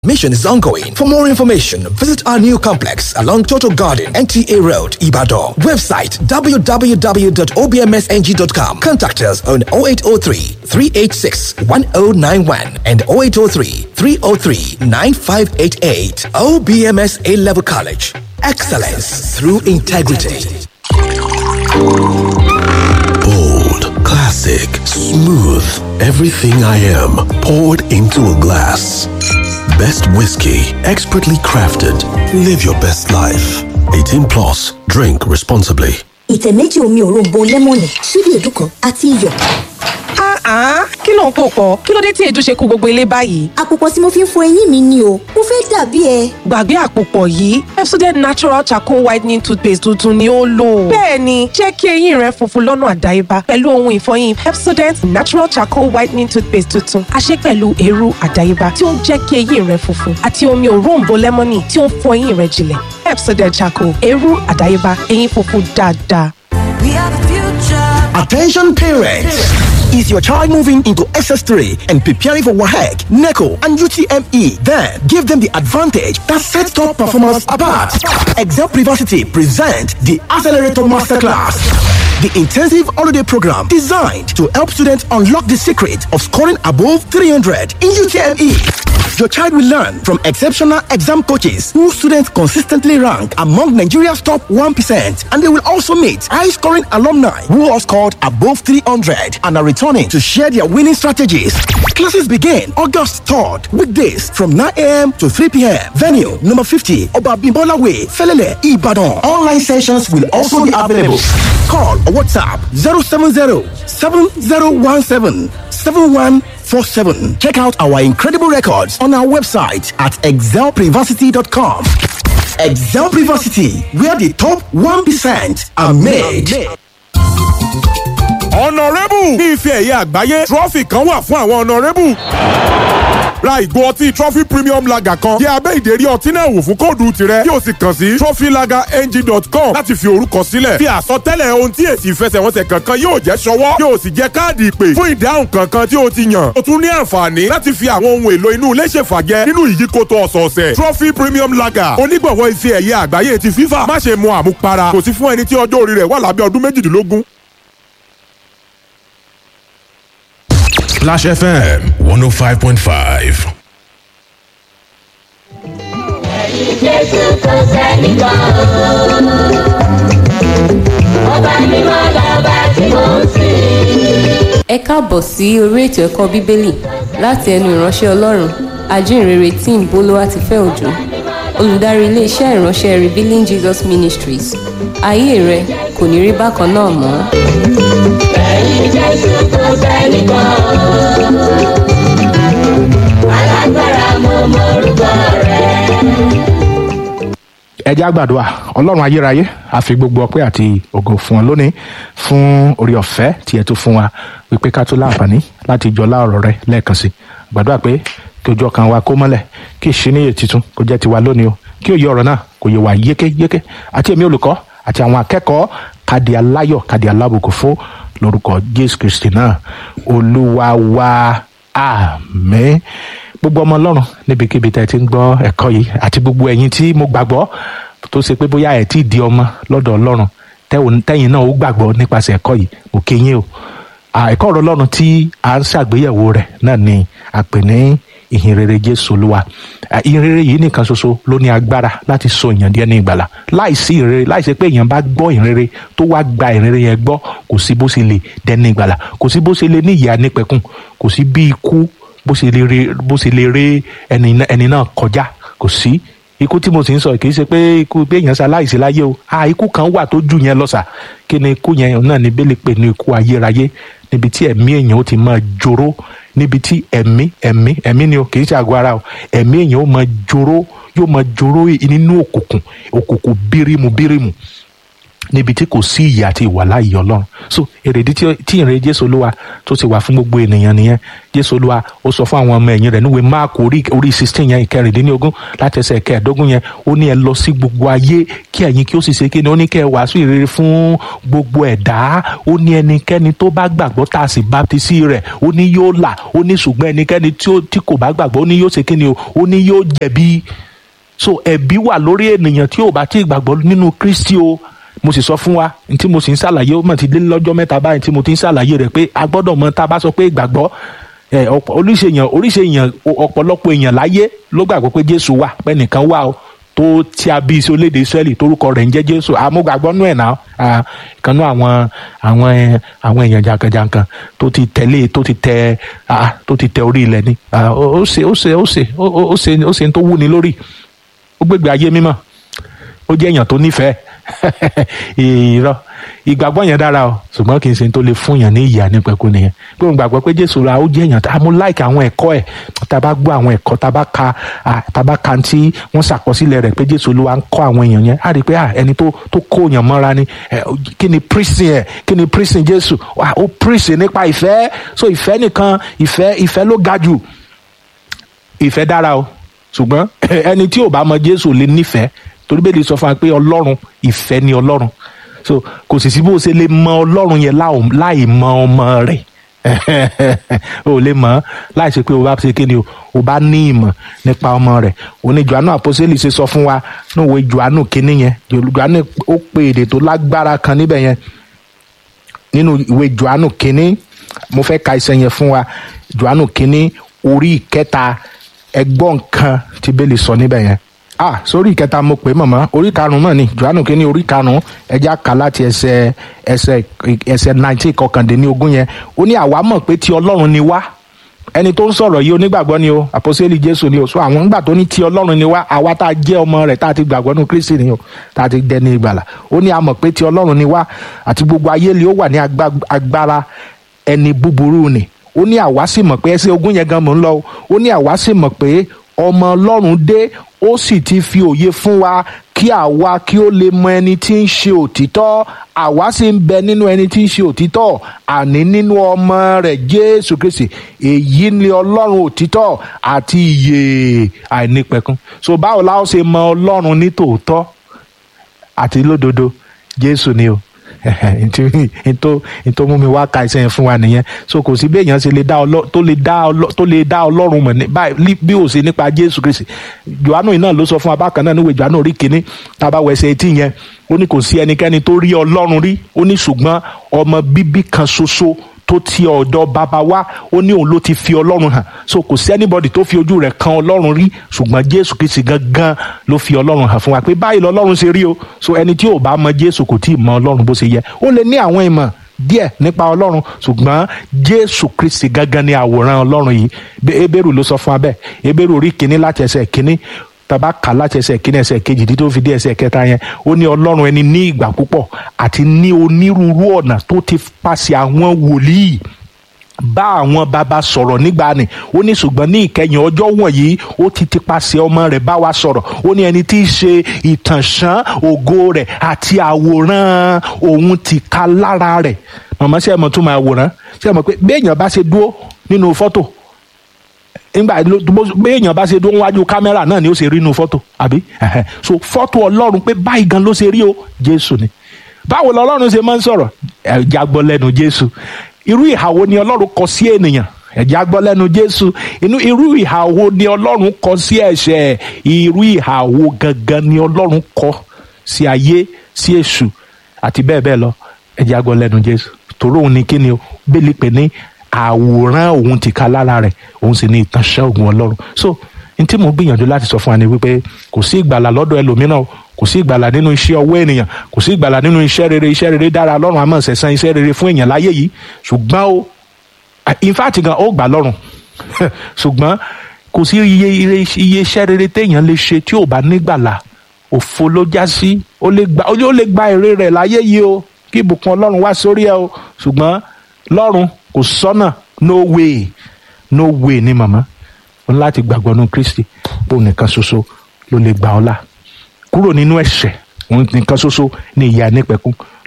Mission is ongoing. For more information, visit our new complex along Total Garden, NTA Road, Ibadan. Website www.obmsng.com. Contact us on 0803 386 1091 and 0803 303 9588. OBMS A Level College. Excellence through integrity. Bold, classic, smooth. Everything I am poured into a glass. Best whiskey, expertly crafted. Live your best life. 18 plus. Drink responsibly. ìtẹ̀ méjì omi òróǹbó lẹ́mọ̀nì ṣíbí èédú kan àti iyọ̀. Ah, kí ló ń pò pọ̀? Kí ló dé tí èédú ṣe kó gbogbo ilé báyìí? àpòpọ̀ tí mo fi ń fọ eyín mi ni o mo fẹ́ dàbí ẹ. Gbàgbé àpòpọ̀ yìí, Pepsodent Natural Charcoal Whitening Toothpaste tuntun ni ó lò. Bẹ́ẹ̀ni, jẹ́ kí eyín rẹ funfun lọ́nà àdáyébá pẹ̀lú ohun ìfọyín Pepsodent Natural Charcoal Whitening Toothpaste tuntun. A ṣe pẹ̀lú eérú àdáyébá tí ó ń jẹ́ kí eyín rẹ funfun àti omi òróǹbó lẹ́mọ́nì tí ó ń fọ eyín rẹ jinlẹ̀. Pepsodent Charcoal, eérú àdáyébá, eyín funfun dáadáa. We are the future. Attention parents! Is your child moving into SS3 and preparing for WAHEC, NECO, and UTME? Then give them the advantage that sets top performance apart. Excel Privacy present the Accelerator Masterclass. The intensive holiday program designed to help students unlock the secret of scoring above 300 in UTME. Your child will learn from exceptional exam coaches who students consistently rank among Nigeria's top 1%. And they will also meet high scoring alumni who have scored above 300 and are returning to share their winning strategies. Classes begin August 3rd, weekdays from 9 a.m. to 3 p.m. Venue number 50, Obabimbola Way, Felele, Ibadan. Online sessions will also be available. Call or WhatsApp 070 7017 7147. Check out our incredible records on our website at excelprivacity.com. Excel Privacity, where the top 1% are made. ọ̀nàrẹ́bù ní ife ẹ̀yẹ àgbáyé trọ́fì kan wà fún àwọn ọ̀nàrẹ́bù. ra ìgò ọtí trophy premium lager kan yẹ abẹ́ ìdérí ọtí náà wò fún kóòdù tirẹ̀ yóò sì kàn sí trophylagerng.com láti fi orúkọ sílẹ̀ fi àsọtẹ́lẹ̀ ohun tí èsì ìfẹsẹ̀wọnsẹ̀ kankan yóò jẹ́ ṣọwọ́ yóò sì jẹ́ káàdì ìpè fún ìdáhùn kankan tí o ti yàn o tún ní àǹfààní láti fi àwọn ohun èlò inú ilé ṣèfàjẹ nínú ìyíkoto ọ̀sọ̀ọ̀sẹ̀ trophy premium lager onígbọ̀wọ́ ife ẹ̀yẹ àgbáyé ti FIFA má ṣe mu àmupara kò sí fún ẹni tí ọjọ́ orí rẹ̀ wà lábẹ́ ọdún méjìdínlógún. Splash FM 105.5. Jésù kò sẹ́nìkan ọba mímọ́ lọ́ba tí mò ń sìn. ẹ káàbọ̀ sí orí ètò ẹ̀kọ́ bíbélì láti ẹnu ìránṣẹ́ ọlọ́run ajínrere tim bolúwatifẹ́ òjò olùdarí iléeṣẹ́ ìránṣẹ́ revealing jesus ministries ayé rẹ kò ní rí bákan náà mọ́. Lẹ́yìn Jésù kò sẹ́nìkan alágbára mo mọ orúkọ rẹ̀. ẹ jẹ́ àgbàdua ọlọ́run ayérayé a fi gbogbo ọpẹ́ àti ògo fún ọ lónìí fún orí ọ̀fẹ́ tí ẹ tó fún wa wípé ká tó láǹfààní láti jọlá ọ̀rọ̀ rẹ lẹ́ẹ̀kan sí gbàdúrà pé kí ojú ọkàn wa kó mọ́lẹ̀ kí ìṣíníyè tuntun kó jẹ́ tiwa lónìí o kí òye ọ̀rọ̀ náà kò yé wa yékéyéké àti èmi olùkọ́ àti àwọn akẹ́kọ̀ọ́ kàdí aláyọ̀ kàdí alábùkún fún lórúkọ jésù kristi náà olúwa wa àmín gbogbo ọmọ ọlọ́run níbikíbi tẹ́ ẹ ti ń gbọ́ ẹ̀kọ́ yìí àti gbogbo ẹ̀yin tí mo gbàgbọ́ tó ṣe pé bóyá ẹ̀ tí ì di ọmọ lọ́dọ̀ ọlọ́run tẹ́wọ̀n- tẹ́yìn náà ó gbàgbọ́ nípasẹ̀ ẹ̀kọ́ yìí mo kí yín o À, ẹ̀kọ́ ọ̀rọ̀ ọlọ́run tí a ń ṣàgbéyẹ̀wò rẹ̀ náà ni a pè ní ìhìn rere jésù olúwa À, ìhìn rere yìí nìkan ṣoṣo ló ní agbára láti sọ èèyàn díẹ̀ ní ìgbàlà láìsí ìhìn rere láìsí pé èèyàn bá gbọ́ ìhìn rere tó wá gba ìhìn rere yẹn gbọ́ kò sí bó ṣe lè dẹ́ni ìgbàlà kò sí bó ṣe lè ní ìyá nípẹ̀kun kò sí bí ikú bó ṣe lè ré bó ṣe lè ré ẹni náà- ẹni náà kọjá kò sí ikú tí mo sì ń sọ kì í ṣe pé ikú pé èèyàn ṣaláìsí láyé o a ikú kan wà tó jù yẹn lọ́sà kí ni ikú yẹn náà ní bẹ́lẹ̀ pé ní ikú ayérayé níbi tí ẹ̀mí èèyàn ó ti máa joró níbi tí ẹ̀mí ẹ̀mí ẹ̀mí ni o kì í ṣe àgọ́ ara o ẹ̀mí èèyàn ó máa joró yóò máa joró nínú òkùnkùn òkùnkùn bírímù bírímù níbi tí kò sí ìyè àti ìwàláyé ọlọ́run so èrèdí tí tí ìrìn jésù olúwa tó ti wà fún gbogbo ènìyàn nìyẹn jésù olúwa ó sọ fún àwọn ọmọ ẹ̀yìn rẹ̀ níwèé mark orí orí sixteen yẹn ìkẹrìndínlógún láti ẹsẹ̀ kẹẹ̀ẹ́dógún yẹn ó ní ẹ lọ sí gbogbo ayé kí ẹ̀yin kí ó sì ṣe kí ni ó ní kẹ́ ẹ wàásù ìrere fún gbogbo ẹ̀dá ó ní ẹnikẹ́ni tó bá gbàgbọ́ tá a sì baptisi rẹ̀ ó ní yóò là ó ní ṣùgbọ́n ẹnikẹ́ni tí ó- tí kò bá gbàgbọ́ ó ní yóò ṣe kí ni o ó ní yóò jẹ̀bi so ẹ̀bi wà lórí ènìyàn tí ò bá tí ì gbàgbọ́ nínú kristi o mo sì sọ fún wa n tí mo sì ń ṣàlàyé ó mọ̀ ti dé lọ́jọ́ mẹ́ta báyìí tí mo ti ń ṣàlàyé rẹ̀ pé a gbọ́dọ̀ mọ tá a bá sọ pé ìgbàgbọ́ ẹ ọ̀pọ̀ oríṣi èèyàn oríṣi èèyàn o- ọ̀pọ̀lọpọ̀ èèyàn láyé ló gbàgbọ́ pé jésù wà pé nìkan wà o tó tí a bí sí orílẹ̀-èdè israẹli torúkọ rẹ̀ ń jẹ́ jésù àmúgbàgbọ́ nú ẹ̀ náà Ah, ìkan nú àwọn àwọn ẹ, àwọn èèyàn jankan-jankan tó ti tẹ̀lé tó ti tẹ ah, tó ti tẹ orí ilẹ̀ ni Ah, ó ó ṣe ó ṣe ó ṣe ó ó- ó ṣe ó ṣe ń tó wúni lórí ó gbégbé ayé mímọ́ ó jẹ́ èèyàn tó nífẹ̀ẹ́ irọ́ ìgbàgbọ́ yẹn dára o ṣùgbọ́n kì í ṣe tó lè fún yàn ní ìyà nípẹ̀kú nìyẹn pé òun gbàgbọ́ pé jésù ra ó jẹ́ èèyàn tá a mú láìka àwọn ẹ̀kọ́ ẹ̀ tá a bá gbọ́ àwọn ẹ̀kọ́ tá a bá ka ah, tá a bá ka tí wọ́n ṣàkọsílẹ̀ rẹ̀ pé jésù olúwa ń kọ́ àwọn èèyàn yẹn á rí i pé ah, ẹni tó tó kó èèyàn mọ́ra ni eh, kí ni prison ẹ̀ kí ni prison jésù Ah, ó prison nípa ìfẹ́ so ìfẹ́ nìkan ìfẹ́ ìfẹ́ ló ga jù ìfẹ́ dára o ṣùgbọ́n ẹni tí ò bá mọ jésù lè nífẹ̀ẹ́ torí bẹ́ẹ̀ lè sọ fún wa pé ọlọ́run ìfẹ́ ni ọlọ́run so kò sì sí bó ṣe lè mọ ọlọ́run yẹn láò- láì mọ ọmọ rẹ̀ o lè mọ̀ ọ́ láì ṣe pé o bá ṣe kí ni o o bá ní ìmọ̀ nípa ọmọ rẹ̀ òní johannu àpọ́sẹ́lì ṣe sọ fún wa níwèé johannu kínní yẹn johannu ó pe èdè tó lágbára kan níbẹ̀ yẹn nínú ìwé johannu kínní mo fẹ́ ka iṣẹ́ yẹn fún wa johannu kínní orí ìkẹta ẹgbọ́n kan tí bẹ́ẹ̀ lè sọ níbẹ̀ yẹn ah sórí ìkẹta mo pè é mọ̀mọ́ orí karùn-ún mọ̀ ni johannu kínní orí karùn-ún ẹja kà láti ẹsẹ̀ ẹsẹ̀ ẹsẹ̀ nineteen kọkàndínlógún yẹn ó ní àwa mọ̀ pé ti ọlọ́run ni wá ẹni tó ń sọ̀rọ̀ yìí onígbàgbọ́ ni o àpọ́sẹ́lì jésù ni o so àwọn ńgbà tó ní ti ọlọ́run ni wá àwa tá a jẹ́ ọmọ rẹ̀ tá a ti gbàgbọ́ nínú kristi ni o tá a ti dẹni ìgbàlà ó ní a mọ̀ pé ti ọlọ́run ni wá àti gbogbo ayé ni ó wà ní agba- agbára ẹni búburú ni ó ní àwa sì mọ̀ pé ẹsẹ̀ ogún yẹn gan mò ń lọ o ó ní àwa sì mọ̀ pé ọmọ ọlọ́run dé ó sì ti fi òye fún wa kí àwa kí ó lè mọ ẹni tí ń ṣe òtítọ́ àwa sì ń bẹ nínú ẹni tí ń ṣe òtítọ́ àní nínú ọmọ rẹ̀ jésù kristi èyí ni ọlọ́run òtítọ́ àti ìyè àìnípẹ̀kun so báwo la ó ṣe mọ ọlọ́run ní tòótọ́ àti lódodo jésù ni o ntí ntó ntó mú mi wá ka ìsẹ́yìn fún wa nìyẹn so kò sí bí èèyàn ṣe lè dá ọlọ́ tó lè dá ọlọ́ tó lè dá ọlọ́run mọ̀ ní báyìí bí ó ṣe nípa jésù kristi johannu yìí náà ló sọ fún wa bákan náà níwèé johannu orí kínní tábà wẹsẹ̀ etí yẹn ó ní kò sí ẹnikẹ́ni tó rí ọlọ́run rí ó ní ṣùgbọ́n ọmọ bíbí kan ṣoṣo tó ti ọ̀dọ̀ bàbá wa ó ní òun ló ti fi ọlọ́run hàn so kò sí anybody tó fi ojú rẹ̀ kan ọlọ́run rí ṣùgbọ́n jésù kristi gangan ló fi ọlọ́run hàn fún wa pé báyìí lọ́lọ́run ṣe rí o so ẹni tí ò bá mọ jésù kò tí ì mọ ọlọ́run bó ṣe yẹ ó lè ní àwọn ìmọ̀ díẹ̀ nípa ọlọ́run ṣùgbọ́n jésù kristi gangan ni àwòrán ọlọ́run yìí Bí ebéèrú ló sọ fún wa bẹ́ẹ̀ ebéèrú orí kínní láti ẹsẹ̀ kínní tàbá kà láti ẹsẹ̀ kínní ẹsẹ̀ kejì tí tó fi dé ẹsẹ̀ kẹta yẹn ó ní ọlọ́run ẹni ní ìgbà púpọ̀ àti ní onírúurú ọ̀nà tó ti pàṣẹ àwọn wòlíì bá àwọn bàbá sọ̀rọ̀ nígbà ni ó ní ṣùgbọ́n ní ìkẹyìn ọjọ́ wọ̀nyí ó ti ti paṣẹ ọmọ rẹ̀ bá wa sọ̀rọ̀ ó ní ẹni tí í ṣe ìtànṣán ògo rẹ̀ àti àwòrán òun ti ka lára rẹ̀ màmá ṣe é mọ̀ tún máa wòrán ṣe é mọ̀ pé béèyàn bá ṣe dúró nínú fọ́tò nígbà béèyàn bá ṣe dúró wájú kámẹ́rà náà ni ó ṣe rí inú fọ́tò àbí Ẹhẹ́. so fọ́tò ọlọ́run pé báyìí gan ló ṣe rí o jésù ni báwo lọlọ́run ṣe máa ń sọ̀rọ̀ ẹ̀já gbọ́ lẹ́nu jésù irú ìhàwó ni ọlọ́run kọ sí ènìyàn ẹ̀já gbọ́ lẹ́nu jésù inú irú ìhàwó ni ọlọ́run kọ sí ẹ̀ṣẹ̀ irú ìhàwó gangan ni ọlọ́run kọ sí ayé sí èṣù àti bẹ́ẹ̀ bẹ́ẹ̀ lọ ẹ̀já gbọ́ lẹ́nu jésù torí òun ni kíni o bẹ́ẹ̀lì pé ní àwòrán òun ti ka lára rẹ̀ òun sì ní ìtànṣẹ́ ògùn ọlọ́run so n tí mo gbìyànjú láti sọ fún wa ni wípé kò sí ìgbàlà lọ́dọ̀ ẹlòmíràn o kò sí ìgbàlà nínú iṣẹ́ ọwọ́ ènìyàn kò sí ìgbàlà nínú iṣẹ́ rere iṣẹ́ rere dára lọ́rùn àmọ́ ṣẹ̀san iṣẹ́ rere fún èèyàn láyé yìí ṣùgbọ́n o in fact gan ó gbà lọ́rùn ṣùgbọ́n kò sí iye iye iye iṣẹ́ rere téèyàn lè ṣe tí ò bá nígbàlà òfo ló já sí ó lè gba ó lè gba èrè rẹ̀ láyé yìí o kí ìbùkún ọlọ́run wá sórí ẹ o ṣùgbọ́n lọ́run kò sọ́nà no way no way ni màmá o ní láti gbàgbọ́ nínú kristi bó nìkan ṣoṣo ló lè gbà ọ́ là kúrò nínú ẹ̀ṣẹ̀ òun nìkan ṣoṣo ní ìyà nípẹ̀kún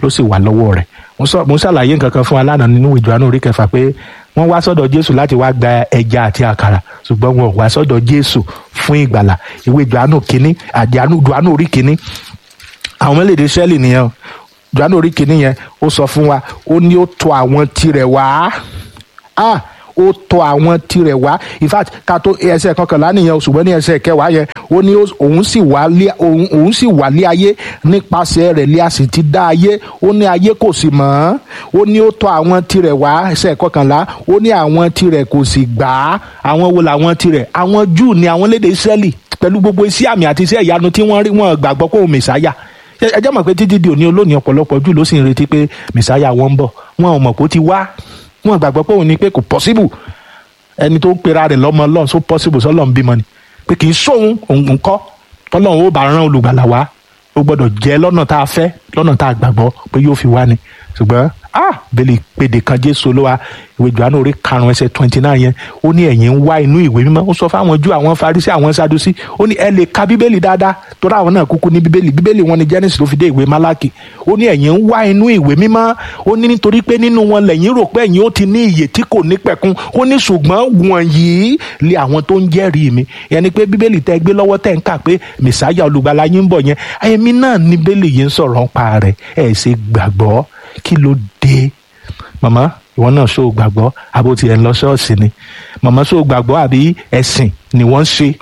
ló sì wà lọ́wọ́ rẹ̀ mo sọ mo ṣàlàyé nǹkan kan fún wa lánàá nínú ìjọ àánú orí kẹfà pé wọ́n wá sọ́dọ̀ jésù láti wá gba ẹja àti àkàrà ṣùgbọ́n wọn ò wá sọ́dọ̀ jésù fún ìgbàlà ìwé ìjọ àánú kínní àti àánú ìjọ àánú orí kínní àwọn mẹ́lẹ̀dẹ̀ sẹ́ẹ̀lì nìyẹn o ìjọ àánú orí kínní yẹn ó sọ fún wa ó ní ó tọ̀ àwọn tirẹ̀ wá ah ó tọ̀ àwọn tirẹ̀ wá in fact ká tó ẹsẹ̀ kọkànlá nìyẹn o ṣùgbọ́n ní ẹsẹ̀ kẹwàá yẹn ó ní ó- òun sì wá lé òun òun sì wá lé ayé nípasẹ̀ rẹ̀ lé a sì ti dá ayé ó ní ayé kò sì mọ̀ ọ́n ó ní ó tọ̀ àwọn tirẹ̀ wá ẹsẹ̀ kọkànlá ó ní àwọn tirẹ̀ kò sì gbà á àwọn wo làwọn tirẹ̀ àwọn júù ni àwọn lédè Ísírẹ́lì pẹ̀lú gbogbo iṣẹ́ àmì àti iṣẹ́ ìyanu tí wọ́n rí wọn gbàgbọ́ pé òun mẹ̀sáyà ẹ ẹ jẹ́ mọ̀ pé títí di òní olónìí ọ̀pọ̀lọpọ̀ jù ló sì ń retí pé mẹ̀sáyà wọn ń bọ̀ wọn ò mọ̀ pé ó ti wá wọn gbàgbọ́ pé òun ni pé kò possible ẹni tó ń pera rẹ̀ lọ́mọ ọlọ́run so possible sọ́lọ́run bímọ ni pé kì í sóhun òun kọ́ tọ́lọ́run ó bá rán olùgbàlà wá ó gbọ́dọ̀ jẹ́ lọ́nà tá a fẹ́ lọ́nà tá a gbàgbọ́ pé yóò fi wá ni ṣùgbọ́n ah bẹ́lẹ̀ pèdè kan jésù olúwa ìwé johannu orí karùn-ún ẹsẹ̀ twenty nine yẹn ó ní ẹ̀yin ń wá inú ìwé mímọ́ ó sọ fáwọn jù àwọn farisí àwọn sadusi ó ní ẹ lè ka bíbélì dáadáa torí àwọn náà kúkú ní bíbélì bíbélì wọn ni genesis ló fi dé ìwé malaki ó ní ẹ̀yin ń wá inú ìwé mímọ́ ó ní nítorí pé nínú wọn lẹ́yìn rò pé ẹ̀yin ó ti ní ìyè tí kò ní pẹ̀kun ó ní ṣùgbọ́n wọ̀nyí lé àwọn tó ń jẹ́rìí mi yẹn ni pé bíbélì tẹ́ gbé lọ́wọ́ tẹ́ ń kà pé mẹ̀sáyà olùgbàlà yín ń bọ̀ yẹn ẹ̀mí náà ní bíbélì yìí ń sọ̀rọ̀ ń pa rẹ̀ ẹ̀ ṣe gbàgbọ́ kí ló dé màmá ìwọ náà ṣó o gbàgbọ́ àbó tiẹ̀ ń lọ ṣọ́ọ̀ṣì ni màmá ṣó o gbàgbọ́ àbí ẹ̀sìn ni wọ́n ń ṣe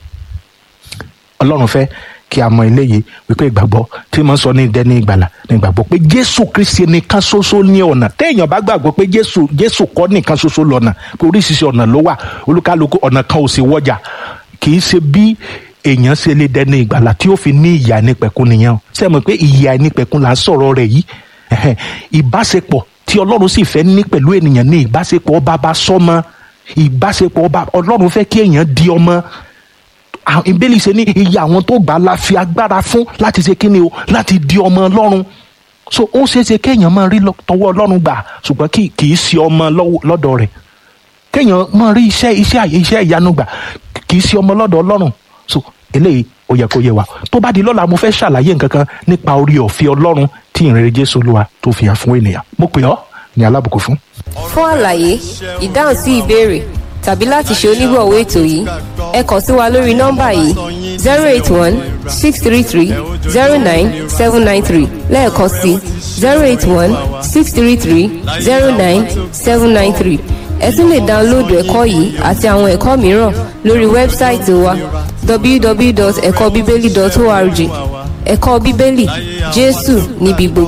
ọlọ́run fẹ́ kí a mọ eléyìí wípé ìgbàgbọ́ tí mo ń sọ ní dẹ́ni ìgbàlà ní ìgbàgbọ́ pé jésù kristi nìkan ṣoṣo ní ọ̀nà téèyàn bá gbàgbọ́ pé jésù jésù kọ́ nìkan ṣoṣo lọ́nà pé oríṣiríṣi ọ̀nà ló wà olúkálùkù ọ̀nà kan ò sí wọ́jà kì í ṣe bí èèyàn ṣe lè dẹni ìgbàlà tí ó fi ní ìyà nípẹ̀kun nìyẹn o ṣe mọ̀ pé ìyà nípẹ̀kun là ń sọ̀rọ̀ rẹ̀ yìí ẹ̀hẹ̀, ìbáṣepọ̀ tí ọlọ́run sì fẹ́ ní pẹ̀lú ènìyàn ní ìbáṣepọ̀ bàbá sọ́mọ ìbáṣepọ̀ ọba ọlọ́run fẹ́ kí èèyàn di ọmọ àwọn ìbéèlì ṣe ní iye àwọn tó gbà á la fi agbára fún láti ṣe kíni o láti di ọmọ ọlọ́run so ó ṣeé ṣe kéèyàn máa rí lọ- tọwọ́ ọlọ́run gbà ṣùgbọ́n kì kì í ṣe ọmọ lọ́wọ́- lọ́dọ̀ rẹ̀ kéèyàn máa rí iṣẹ́ iṣẹ́ àyè iṣẹ́ ìyanu gbà kì í ṣe ọmọ lọ́dọ̀ ọlọ́run so eléyìí ó yẹ kó yẹ wa tó bá di lọ́la mo fẹ́ ṣàlàyé nǹkan kan nípa orí ọ̀fẹ́ ọlọ́run tí ìrere jésù olúwa tó fi hàn fún ènìyàn mo pè ọ́ ní alábùkún fún. fún àlàyé ìdáhùn sí ìbéèrè tàbí láti ṣe onígbọ̀wọ́ ètò yìí ẹ kàn sí wa lórí nọ́mbà yìí zero eight one six three three zero nine seven nine three lẹ́ẹ̀kan sí zero eight one six three three zero nine seven nine three ẹ tún lè dáńlóòdù ẹ̀kọ́ yìí àti àwọn ẹ̀kọ́ mìíràn lórí wẹ́bsáìtì wa www.ẹ̀kọ́bíbélì.org ẹ̀kọ́ bíbélì jésù níbi gbogbo.